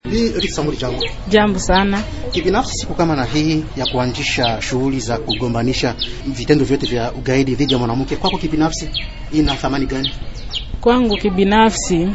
Bi Ritsamuri, jambo. Jambo sana. Kibinafsi, siku kama na hii ya kuanzisha shughuli za kugombanisha vitendo vyote vya ugaidi dhidi ya mwanamke, kwako kibinafsi ina thamani gani? Kwangu kibinafsi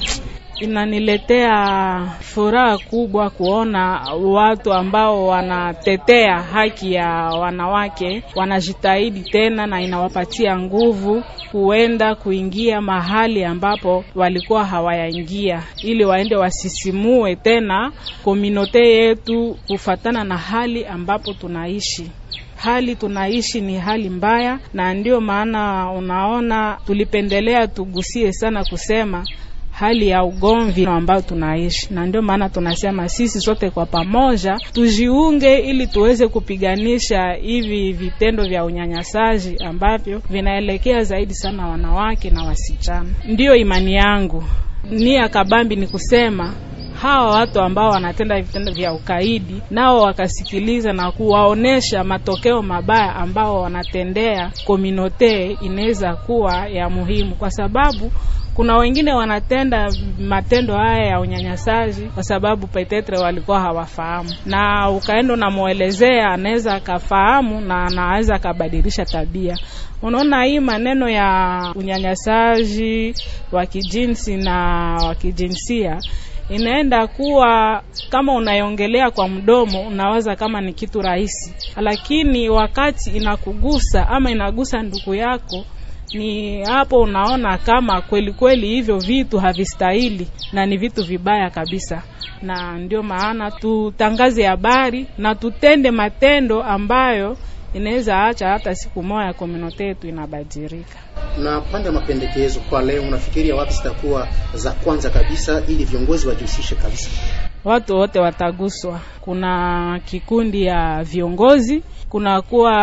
inaniletea furaha kubwa kuona watu ambao wanatetea haki ya wanawake wanajitahidi tena, na inawapatia nguvu kuenda kuingia mahali ambapo walikuwa hawayaingia, ili waende wasisimue tena kominote yetu kufatana na hali ambapo tunaishi. Hali tunaishi ni hali mbaya, na ndio maana unaona tulipendelea tugusie sana kusema hali ya ugomvi ambayo tunaishi, na ndio maana tunasema sisi sote kwa pamoja tujiunge, ili tuweze kupiganisha hivi vitendo vya unyanyasaji ambavyo vinaelekea zaidi sana wanawake na wasichana. Ndiyo imani yangu, nia kabambi ni kusema hawa watu ambao wanatenda vitendo vya ukaidi nao wakasikiliza na kuwaonesha matokeo mabaya ambao wanatendea kominote, inaweza kuwa ya muhimu kwa sababu kuna wengine wanatenda matendo haya ya unyanyasaji kwa sababu petetre walikuwa hawafahamu, na ukaenda unamwelezea, anaweza akafahamu na anaweza akabadilisha tabia. Unaona, hii maneno ya unyanyasaji wa kijinsi na wa kijinsia inaenda kuwa kama unaiongelea kwa mdomo, unawaza kama ni kitu rahisi, lakini wakati inakugusa ama inagusa ndugu yako ni hapo unaona kama kweli kweli hivyo vitu havistahili na ni vitu vibaya kabisa, na ndio maana tutangaze habari na tutende matendo ambayo inaweza acha hata siku moja komunote yetu inabadilika. Na pande ya mapendekezo kwa leo, unafikiria wapi zitakuwa za kwanza kabisa ili viongozi wajihusishe kabisa? Watu wote wataguswa. Kuna kikundi ya viongozi, kuna kuwa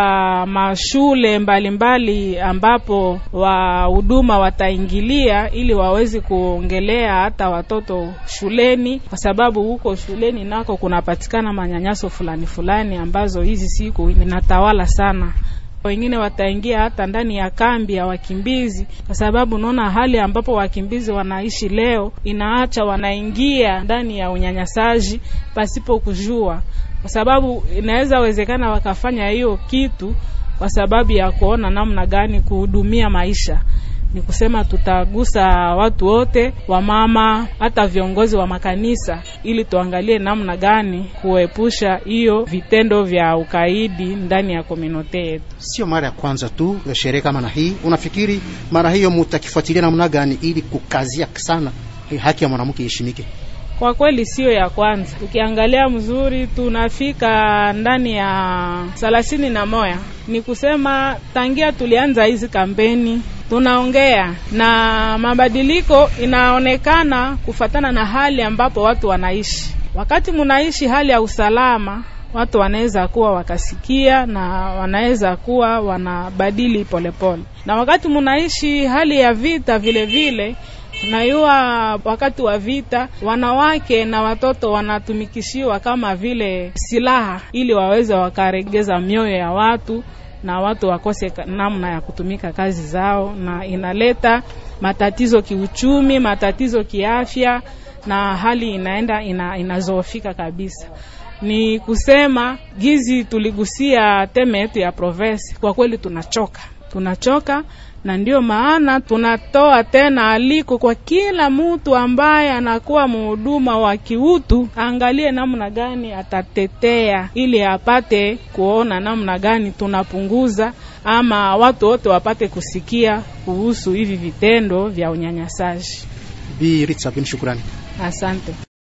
mashule mbalimbali mbali ambapo wahuduma wataingilia ili waweze kuongelea hata watoto shuleni, kwa sababu huko shuleni nako kunapatikana manyanyaso fulani fulani ambazo hizi siku inatawala sana wengine wataingia hata ndani ya kambi ya wakimbizi, kwa sababu unaona hali ambapo wakimbizi wanaishi leo inaacha wanaingia ndani ya unyanyasaji pasipo kujua, kwa sababu inaweza wezekana wakafanya hiyo kitu kwa sababu ya kuona namna gani kuhudumia maisha ni kusema tutagusa watu wote, wamama, hata viongozi wa makanisa, ili tuangalie namna gani kuepusha hiyo vitendo vya ukaidi ndani ya komunote yetu. Sio mara ya kwanza tu sherehe kama na hii. Unafikiri mara hiyo mutakifuatilia namna gani ili kukazia sana haki ya mwanamke iheshimike? Kwa kweli siyo ya kwanza. Ukiangalia mzuri, tunafika ndani ya thelathini na moya. Ni kusema tangia tulianza hizi kampeni tunaongea na mabadiliko inaonekana kufatana na hali ambapo watu wanaishi. Wakati munaishi hali ya usalama, watu wanaweza kuwa wakasikia na wanaweza kuwa wanabadili polepole, na wakati munaishi hali ya vita vile vile nayua wakati wa vita wanawake na watoto wanatumikishiwa kama vile silaha, ili waweze wakaregeza mioyo ya watu na watu wakose namna ya kutumika kazi zao, na inaleta matatizo kiuchumi, matatizo kiafya, na hali inaenda ina, inazoofika kabisa. Ni kusema gizi tuligusia teme yetu ya province, kwa kweli tunachoka, tunachoka na ndio maana tunatoa tena aliko kwa kila mtu ambaye anakuwa mhuduma wa kiutu, angalie namna gani atatetea ili apate kuona namna gani tunapunguza ama watu wote wapate kusikia kuhusu hivi vitendo vya unyanyasaji. Bi Ritsa bin, shukrani, asante.